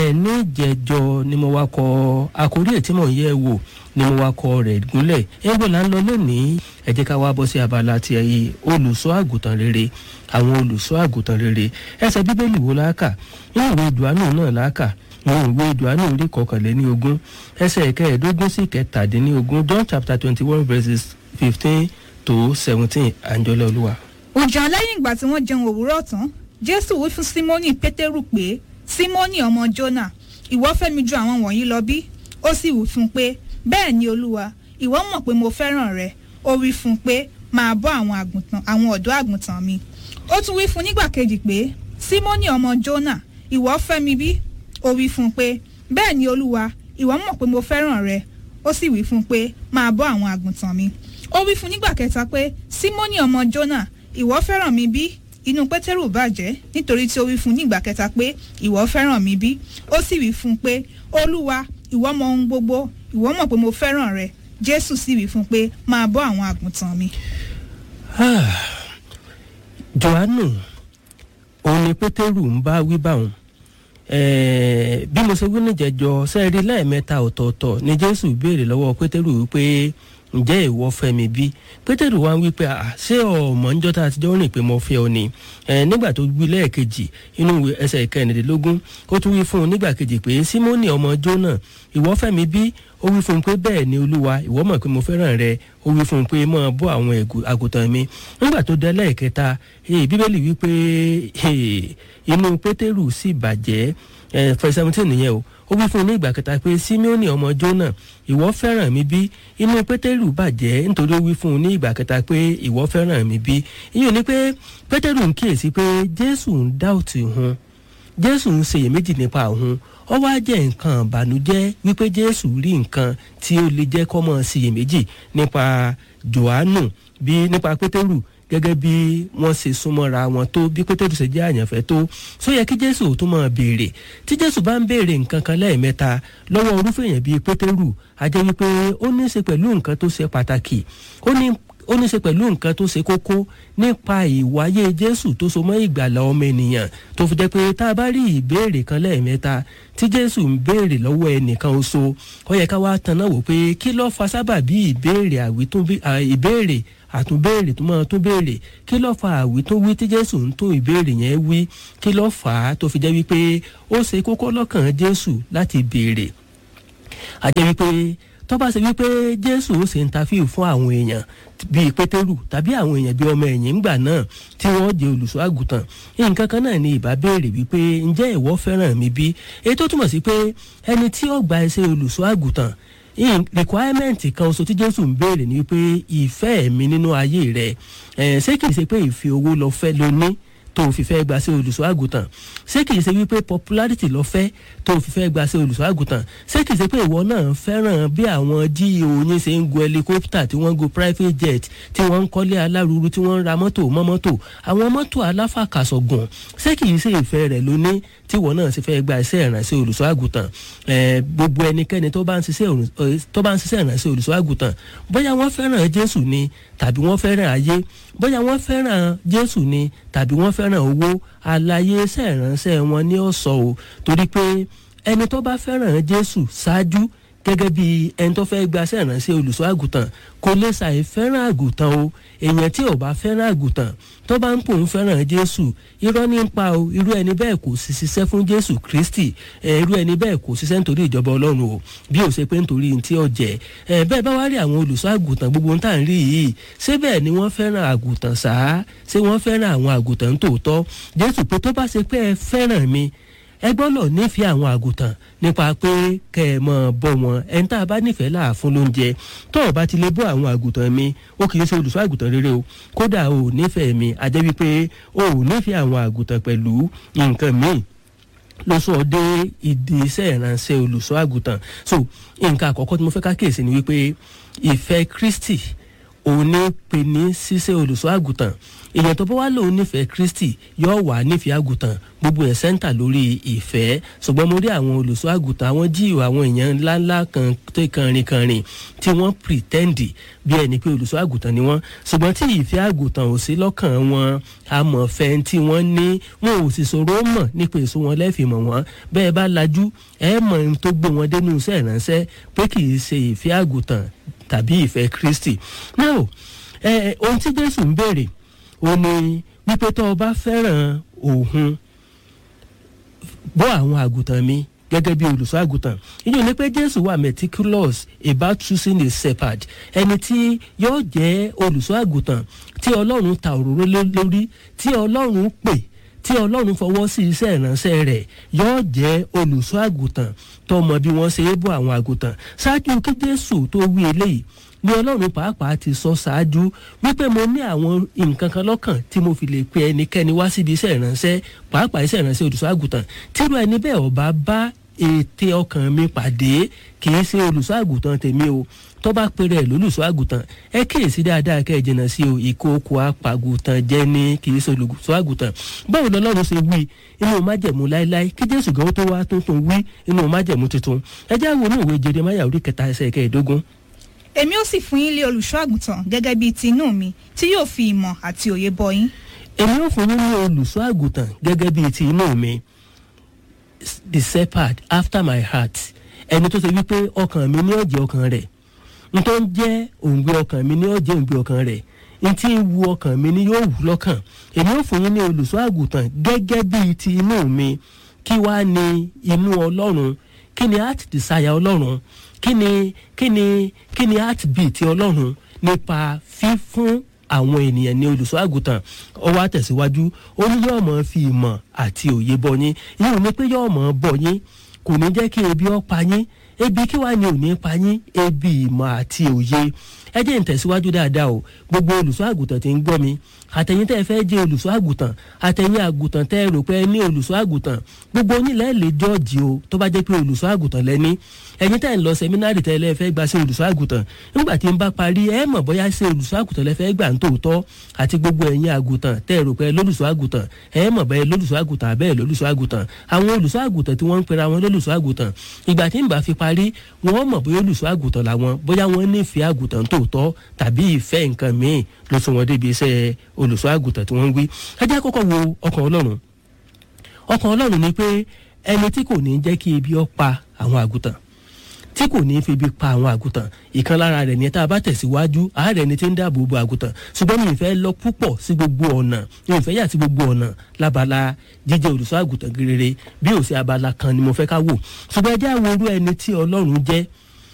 ẹ ní jẹjọ ni mo wá kọ àkórí ẹ̀ tí mò ń yẹ̀ wò ni mo wá kọ rẹ̀ gúnlẹ̀ ẹgbẹ́ là ń lọ lónìí ẹ jẹ́ ká wá bọ́ sí abala ti ẹ̀yìn olùṣọ́ àgùntàn rere àwọn olùṣọ́ àgùntàn rere ẹsẹ̀ bíbélì wo láàkà nínú ìwé ìdùánù náà láàkà nínú ìwé ìdùánù orí kọkànléní ogún ẹsẹ̀ kẹẹ̀ẹ́dógún sí kẹtàdínlógún John chapter twenty one verses fifteen to seventeen àǹjọ́lẹ̀ olúwa. òjò lẹ́yìn ìgbà tí wọ́n jẹun òwúrọ̀ tán jésù wí fún símónì pétérù pé símónì ọmọ jónà ìwọ fẹ́ mi ju àwọn wọ̀nyí lọ bí ó sì wí fún un pé bẹ́ẹ̀ ni olúwa ìwọ mọ̀ pé mo fẹ́ràn rẹ ó wí fún un pé máa bọ́ àwọn àgùntàn àwọn ọ̀dọ́ àgùntàn mi ó tún wí fún un nígbà kejì pé símónì ọmọ jónà ìwọ fẹ́ mi bí ó wí fún un pé bẹ́ẹ̀ ni olúwa ìwọ mọ̀ pé mo fẹ́ràn rẹ ó sì wí fún un pé máa bọ́ àwọn àgùntàn mi ó wí fún un nígbà kẹta pé símónì ọmọ jónà ìwọ fẹ́ràn mi bí inú pétérù bàjẹ́ nítorí tí ó wí fún un nígbà kẹta pé ìwọ fẹ́ràn mi bí ó sì wí fún un pé olúwa ìwọ mọ̀ ohun gbogbo ìwọ mọ̀ pé mo fẹ́ràn rẹ jésù sì wí fún un pé máa bọ́ àwọn àgùntàn mi. johannu òun ni pétérù ń bá wí báwọn bí mo ṣe wí níjẹjọ sẹ́ẹ̀rí lẹ́ẹ̀mẹ́ta ọ̀tọ̀ọ̀tọ̀ ni jésù béèrè lọ́wọ́ pétérù wípé ǹjẹ́ ìwọ fẹ́ mi bí pétérù wá ń wí pé ṣé ọmọ ńjọ́ tá a ti jọ rìn pé mo fẹ́ ọ ni nígbà tó wí lẹ́ẹ̀kejì inú ẹsẹ̀ ìkẹrìndínlógún ó tún wí fún un nígbà kejì pé símónì ọmọ jónà ìwọ fẹ́ mi bí ó wí fún un pé bẹ́ẹ̀ ni olúwa ìwọ mọ̀ pé mo fẹ́ràn rẹ ó wí fún un pé mọ́ bọ́ àwọn àgùntàn mi nígbà tó dé lẹ́ẹ̀kẹta bíbélì wí pé inú pétérù sì bàjẹ́ fẹ́ seventeen nìyẹn o ó wí fún un ní ìgbà kẹta pé simeoni ọmọ jónà ìwọ fẹ́ràn mi bí inú pétérù bàjẹ́ nítorí ó wí fún un ní ìgbà kẹta pé ìwọ fẹ́ràn mi bí ìyẹn ni pé pétérù ń kíyèsí pé jésù ń dá òtí hun jésù ń ṣèyèméjì nípa òun ó wá jẹ́ nǹkan ìbànújẹ́ wípé jésù rí nǹkan tí ó lè jẹ́ kó máa ṣèyèméjì nípa johannu bí nípa pétérù gẹ́gẹ́ bí wọ́n ṣe súnmọ́ra wọn tó bí pétérù ṣe jẹ́ àyànfẹ́ tó só yẹ kí jésù tó máa béèrè tí jésù bá ń béèrè nǹkan kan lẹ́ẹ̀mẹ́ta lọ́wọ́ orúfẹ́ èèyàn bíi pétérù a jẹ́ wípé ó ní í ṣe pẹ̀lú nǹkan tó ṣe pàtàkì ó ní ó ní í ṣe pẹ̀lú nǹkan tó ṣe kókó nípa ìwáyé jésù tó so mọ́ ìgbàlà ọmọ ènìyàn tó fi jẹ́ pé tá a bá rí ìbéèrè kan lẹ́ẹ̀mẹ́ta tí jésù ń béèrè lọ́wọ́ ẹnìkan oṣù ó yẹ ká wá tanná wò pé kí ló fa sábàbí ìbéèrè àwítún ìbéèrè àtúnbéèrè tó máa tún béèrè kí ló fa àwí tó wí tí jésù ń tó ìbéèrè yẹn wí kí ló fà á tó fi jẹ́ wípé ó ṣe kókó lọ́kàn jésù láti béèrè àjẹ́ wípé tó bá ṣe wípé jésù ó ṣe ń tafíù fún àwọn èèyàn bíi pétérù tàbí àwọn èèyàn bíi ọmọ ẹ̀yìn ńgbà náà tí wọ́n jẹ́ olùṣọ́ àgùntàn nǹkan kan náà ni ìbá béèrè wípé ǹjẹ́ ìwọ fẹ́ràn mi bí èyí tó túmọ̀ sí pé ẹni tí ó gba ẹsẹ̀ olùṣọ́ àgùntàn requirement kan oṣù tí jésù ń béèrè ni wípé ìfẹ́ mi nínú ayé rẹ̀ ṣé kìí ṣe pé ìfi owó lọ fẹ́ ló ní tó fi fẹ́ gba sí olùṣọ́ àgùntàn ṣé kìí ṣe wípé popularity lọ fẹ́ tó fi fẹ́ gba sí olùṣọ́ àgùntàn ṣé kìí ṣe pé ìwọ náà fẹ́ràn bí àwọn geo yín ṣe ń gun helicopter tí wọ́n ń gun private jet tí wọ́n ń kọ́lé aláruru tí wọ́n ń ra mọ́tò mọ́ mọ́tò àwọn mọ́tò aláfàkàsọ̀gùn ṣé kìí ṣe ìfẹ́ rẹ̀ ló ní tí ìwọ náà sì fẹ́ gba iṣẹ́ ìrànṣẹ́ olùṣọ́ àgùntàn gbogbo ẹnikẹ́ni tó bá ń ṣiṣẹ́ ìrànṣẹ́ olùṣọ́ àgùntàn bóyá wọ́n fẹ́ràn jésù ni tàbí wọ́n fẹ́ràn ayé bóyá wọ́n fẹ́ràn jésù ni tàbí wọ́n fẹ́ràn owó àlàyé iṣẹ́ ìrànṣẹ́ wọn ní ọ̀sọ̀ o torí pé ẹni tó bá fẹ́ràn jésù ṣáájú gẹ́gẹ́ bí ẹni tó fẹ́ gba iṣẹ́ ìrànṣẹ́ olùṣọ́ àgùntàn kò lè ṣàì fẹ́ràn àgùntàn o èèyàn tí ò bá fẹ́ràn àgùntàn tó bá ń pò ń fẹ́ràn jésù irọ́ ní pa o irú ẹni bẹ́ẹ̀ kò sì ṣiṣẹ́ fún jésù kristi irú ẹni bẹ́ẹ̀ kò ṣiṣẹ́ nítorí ìjọba ọlọ́run o bí ó ṣe pé nítorí tí ó jẹ bẹ́ẹ̀ bá wá rí àwọn olùṣọ́ àgùntàn gbogbo ń tà ń rí yìí ṣé bẹ́ẹ̀ ni wọ́n fẹ́ràn àgùntàn sáá ṣé wọ́n fẹ́ràn àwọn àgùntàn tòótọ́ jésù pé tó bá ṣe pé ẹ fẹ́ràn mi ẹ gbọ́dọ̀ nífẹ̀ẹ́ àwọn àgùntàn nípa pé kẹ́ ẹ mọ̀ bọ́ wọn ẹni tá a bá nífẹ̀ẹ́ là fún lóúnjẹ tó o bá ti lè bọ́ àwọn àgùntàn mi ó kì í ṣe olùṣọ́ àgùntàn rere o kódà o ò nífẹ̀ẹ́ mi a jẹ́ wípé o ò nífẹ̀ẹ́ àwọn àgùntàn pẹ̀lú nǹkan míì ló sọ dé ìdí iṣẹ́ ìránṣẹ́ olùṣọ́ àgùntàn so nǹkan àkọ́kọ́ tí mo fẹ́ ká kíyèsí ni wípé ìfẹ́ Kristi òun ní pe ní ṣíṣe olùṣọ́ àgùntàn èèyàn tó bá wá lòun nífẹ̀ẹ́ kristi yóò wà nífẹ̀ẹ́ àgùntàn gbogbo ẹ̀ sẹ́ńtà lórí ìfẹ́ ṣùgbọ́n mo rí àwọn olùṣọ́ àgùntàn àwọn jíìwò àwọn èèyàn ńláńlá kan tó kànrin kànrin tí wọ́n pìrìtẹ́ǹdì bí ẹni pé olùṣọ́ àgùntàn ni wọ́n ṣùgbọ́n tí ìfẹ́ àgùntàn ò sí lọ́kàn wọn amọ̀fẹ́ tí wọ́n ní wọn ò sì sọ̀rọ̀ mọ̀ nípa èso wọn lẹ́fìmọ̀ wọn bẹ́ẹ̀ bá lajú ẹ mọ̀ ohun tó gbé wọn dénú iṣẹ́ ìránṣẹ́ pé kì í ṣe ìfẹ́ àgùntàn tàbí ìfẹ́ kristi now ẹ ohun tí jésù ń béèrè ó ní wípé tó o bá fẹ́ràn òun bọ́ àwọn àgùntàn mi gẹ́gẹ́ bí olùṣọ́ àgùntàn ìyẹn ní pé jésù wà meticulous about choosing a shepherd ẹni tí yóò jẹ́ olùṣọ́ àgùntàn tí ọlọ́run ta òróró lórí tí ọlọ́run pè tí ọlọ́run fọwọ́ sí iṣẹ́ ìránṣẹ́ rẹ̀ yóò jẹ́ olùṣọ́ àgùntàn tó mọ bí wọ́n ṣe é bọ́ àwọn àgùntàn ṣáájú kí jésù tó wí eléyìí ni ọlọ́run pàápàá ti sọ ṣáájú wípé mo ní àwọn nǹkan kan lọ́kàn tí mo fi lè pe ẹnikẹ́ni wá síbi iṣẹ́ ìránṣẹ́ pàápàá iṣẹ́ ìránṣẹ́ olùṣọ́ àgùntàn tírú ẹni bẹ́ẹ̀ ọba bá ète ọkàn mi pàdé kì í ṣe olùṣọ́ àgùntàn tèmi o tó bá pèrè ẹ̀ lólùṣọ́ àgùntàn ẹ kíyèsí dáadáa kẹ́ ẹ jìnnà sí o ìkókò apàgùntàn jẹ́ ní kì í ṣe olùṣọ́ àgùntàn báwo lọ́lọ́run ṣe wí inú májẹ̀mú láéláé kí jésù gan tó wá tuntun wí inú májẹ̀mú tuntun ẹ já wo inú ìwé jeremaya orí kẹta ẹsẹ̀ kẹẹ̀ẹ́dógún èmi ó sì fún yín lé olùṣọ́ àgùntàn gẹ́gẹ́ bíi ti inú mi tí yóò fi ìmọ̀ àti òye bọ́ yín. èmi ò fún yín ní olùṣọ́ àgùntàn gẹ́gẹ́ bíi ti inú mi the shepherd after my heart ẹni tó ṣe wípé ọkàn mi ní ọ̀jẹ̀ ọkàn rẹ̀ n tó ń jẹ́ òǹgbẹ ọkàn mi ní ọ̀jẹ̀ òǹgbẹ ọkàn rẹ̀ n tí ń wu ọkàn mi ní yóò wù lọ́kàn èmi ò fún yín ní olùṣọ́ àgùntàn gẹ́gẹ́ bíi ti inú mi kí wàá ní inú ọlọ́run kí ni heart desire ọlọ́run kí ni kí ni kí ni heartbeat ọlọ́run nípa fífún àwọn ènìyàn ní olùṣọ́ àgùntàn ó wá tẹ̀síwájú ó ní yóò mọ̀ fi ìmọ̀ àti òye bọ́ yín yóò ní pé yóò mọ̀ bọ́ yín kò ní jẹ́ kí ebi ó pa yín ebi kí wàá ní ò ní pa yín ebi ìmọ̀ àti òye ẹ jẹ́ ń tẹ̀síwájú dáadáa o gbogbo olùṣọ́ àgùntàn tí ń gbọ́ mi àtẹ̀yìn tẹ́ ẹ fẹ́ jẹ́ olùṣọ́ àgùntàn àtẹ̀yìn àgùntàn tẹ́ ẹ rò pé ẹ ní olùṣọ́ àgùntàn gbogbo onílẹ̀ lè jọ́ọ̀jì o tó bá jẹ́ pé olùṣọ́ àgùntàn lẹ́ni ẹ̀yin tẹ́ ẹ ń lọ sẹ́mínárì tẹ́ ẹ lẹ́ fẹ́ gba sí olùṣọ́ àgùntàn nígbà tí ń bá parí ẹ mọ̀ bóyá sí olùṣọ́ àgùntàn lẹ́ fẹ́ gbà ń tòótọ́ àti gbogbo ẹ̀yin àgùntàn tẹ́ ẹ rò pé lólùṣọ́ àgùntàn ẹ mọ̀ bẹ́ẹ̀ lólùṣọ́ àgùntàn àbẹ́ẹ̀ lólùṣọ́ àgùntàn àwọn olùṣọ́ àgùntàn tí wọ́n ń pera wọn lólùṣọ́ àgùntàn ìgbà tí ń bá fi parí wọ́n mọ̀ bóyá olùṣọ́ àgùntàn làwọn bóyá wọ́n nífẹ̀ẹ́ àgùntàn tòótọ́ tàbí ìfẹ́ nǹkan míì ló sún wọn débi iṣẹ́ olùṣọ́ àgùntàn tí wọ́n ń gbé ẹ jẹ́ kọ́kọ́ wo ọkàn ọlọ́run ọkàn ọlọ́run ni pé ẹni tí kò ní jẹ́ kí ebi ó pa àwọn àgùntàn tí kò ní fi ibi pa àwọn àgùntàn ìkan lára rẹ̀ ní tá a bá tẹ̀síwájú àárẹ̀ ni tí ń dáàbò bo àgùntàn ṣùgbọ́n mi ì fẹ́ lọ púpọ̀ sí gbogbo ọ̀nà mi ì fẹ́ yà sí gbogbo ọ̀nà lábala jíjẹ́ olùṣọ́ àgùntàn rere bí ò sí abala kan ni mo fẹ́ ká wò ṣùgbọ́n ẹ jẹ́ àwọn orú ẹni tí ọlọ́run jẹ́